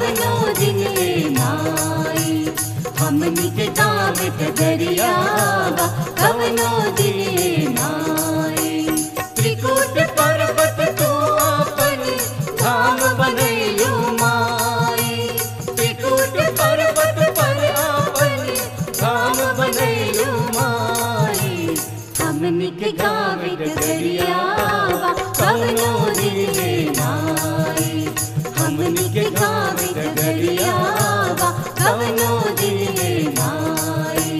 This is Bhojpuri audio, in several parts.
कवनो दिन ले माई हमनी के गावे डगरियावा कवनो दिन ले माई त्रिकूट पर्वत तू अपन धाम बनैलू माई त्रिकूट पर्वत पर अपन धाम बनैलू माई हमनी के गावे डगरियावा कवनो दिन ले माई हमनी के गावे डगरियावा कवनो दिन ले माई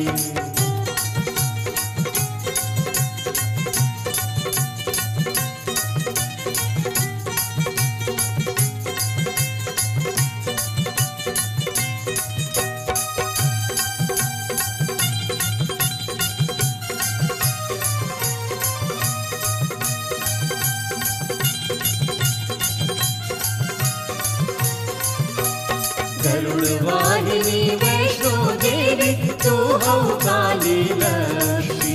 गरुड़ वाहिनी वैष्णो देवी तू हो काली लक्ष्मी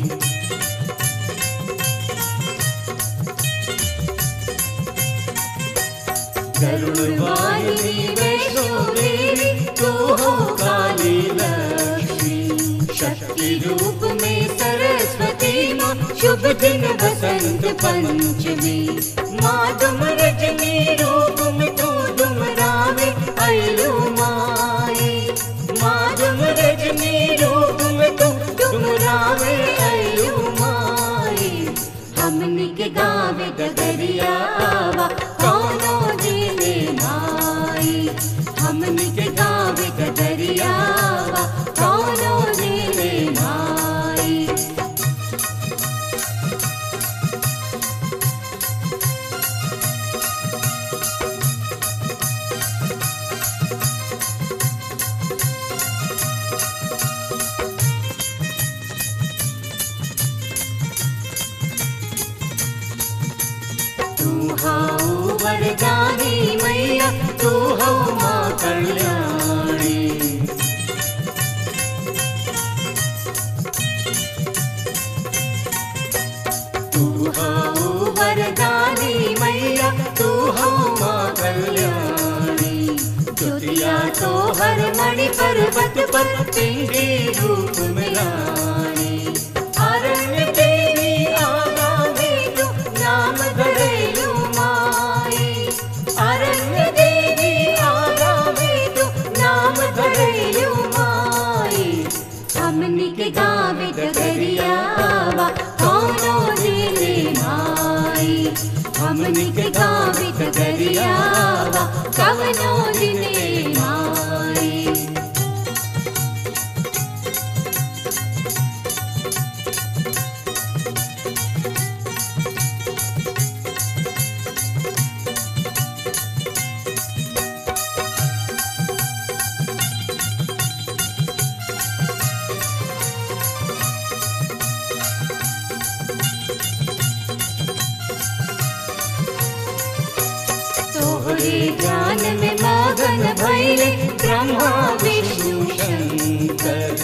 गरुड़ वाहिनी वैष्णो देवी तू हो काली लक्ष्मी शक्ति रूप में सरस्वती माँ शुभ दिन बसंत पंचमी माँ तुम रजनी रूप में तू तुम रावे अयलू माई माँ तुम रजनी रूप में तू तुम रावे अयलू माई हमनी के गावे डगरियावा कौनो दिले माई हमनी के गावे डगरियावा कौनो दिले माई तू हाउ वरदानी मैया तू हौ माँ कल्याणी तू हाउ वरदानी मैया तू हौ माँ कल्याणी ज्योतिया तो हर मणि पर्वत पर तेरे रूप में रानी अरण्य देवी आगा में तू नाम धरेलू माई अरण्य देवी आगा में तू नाम धरेलू माई हमनी के गावे डगरियावा कौनो दिले माई हमनी के गावे डगरियावा कवनो दिले माई तोहरे ज्ञान में मगन भैले ब्रह्मा विष्णु शंकर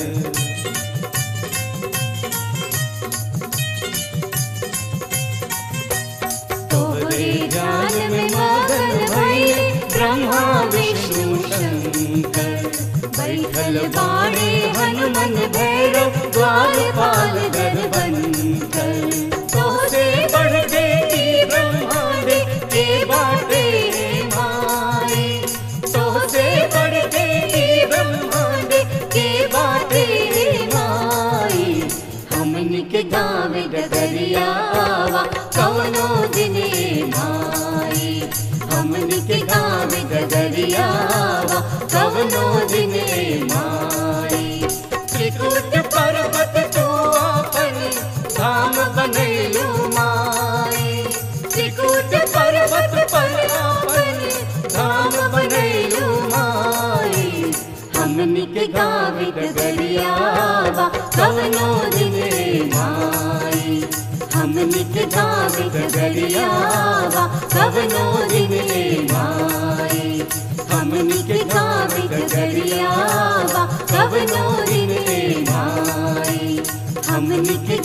तोहरे ज्ञान में मगन भैले ब्रह्मा विष्णु शंकर बैठल बाणे हनुमन भैरव द्वारपाल दरबंकर तोहसे बढ़ देती ब्रह्मांड के बाटे माई तोहसे बढ़ देती ब्रह्मांड के बाटे माई हमनी के गावे डगरियावा कवनो दिने माई हमनी के गावे डगरियावा कवनो दिने माई त्रिकूट पर्वत तू अपन धाम बनैलू माई त्रिकूट पर्वत पर अपन धाम बनैलू माई हमनी के गावे डगरियावा कवनो दिने माई हमनी के गावे डगरियावा कवनो दिने माई हमनी के गावे डगरियावा कवनो दिने माई हमनी के